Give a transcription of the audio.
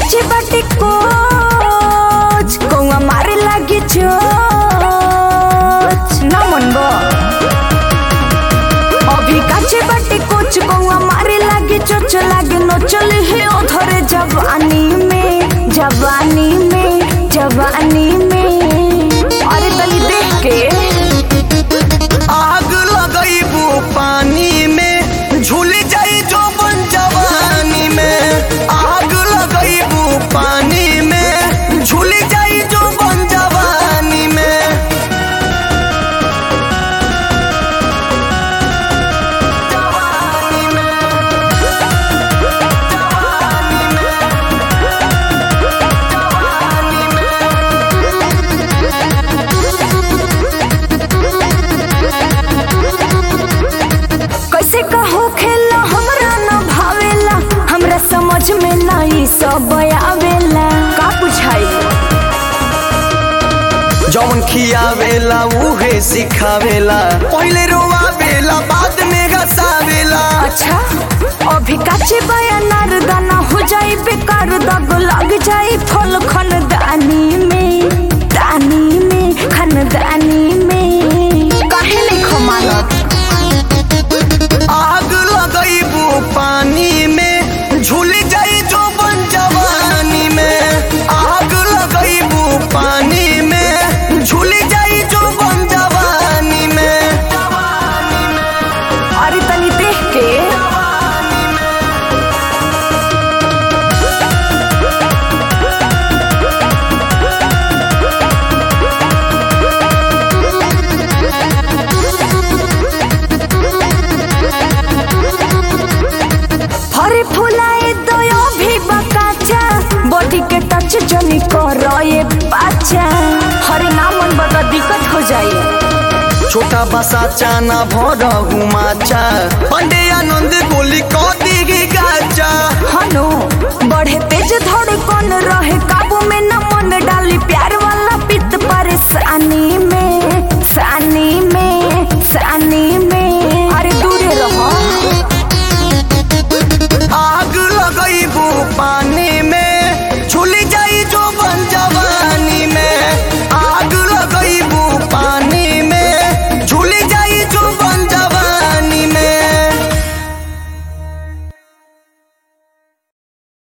काचे बाटे कोच कौआ मारे लागे चोच ना मनबो अभी काचे बाटे कोच कौआ मारे लागे चोच लागे नो चले हे ओधरे जवानी में जवानी में जवानी में अरे तनी देख के आग लगैबू पानी में झूल जाई जो बन जवानी में आग लगैबू पानी में झूल जाई जो बन जवानी में कैसे कहो खेला हमरा न भावेला हमरा समझ में नहीं सब आवेला का बुझाई जौन खियावेला उहे सिखावेला पहिले रोवावेला बाद में घसावेला अच्छा अभी काचे बयानार दाना हो जाई बेकार दग लग जाई फल खनदानी में दानी में खनदानी में काहे नहीं खमानत आग लगैबू पानी में झूल जाई जो बन जवानी में आग लगैबू पानी में झूल जाई जो बन जवानी में अरे तनी देख के हरे फुलाए दो भी बकाचा बॉडी के टच जनी करो ये बाचा हरे नामन बड़ा दिक्कत हो जाए छोटा बसा चाना भर हुमाचा पंडे आनंद गोली कदी गाचा हनो बढ़े